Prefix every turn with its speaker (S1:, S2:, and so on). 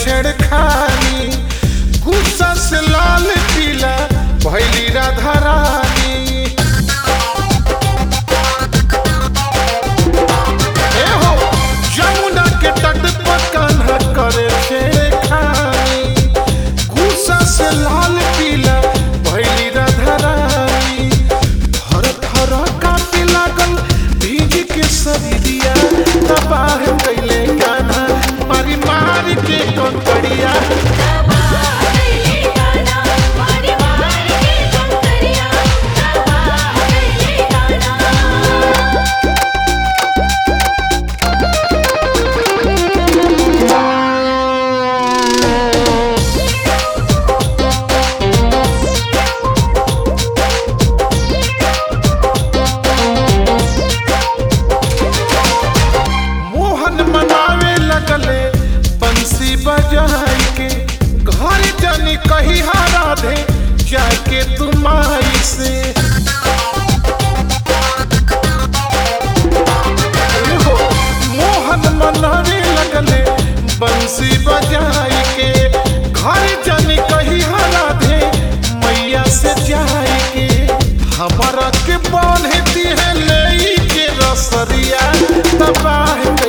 S1: छेड़खानी गुस्सा से लाल पीला भैली राधा रानी ए हो जमुना के तट पर कान्हा करे छेड़खानी गुस्सा से लाल पीला भैली राधा रानी थर थर काटे लागल भीज के शरीरिया तबाह कैले कान्हा मारी मारी के कंकड़िया मोहन मनावे लगले बंसी बजाई के घर जानी कही हरा दे जाके तुम आई से एहो, मोहन मनावे लगले बंसी बजाई के घर जानी कही हरा दे मैया से जाई के हमारा के बांध दी है ले के रसरिया तबाह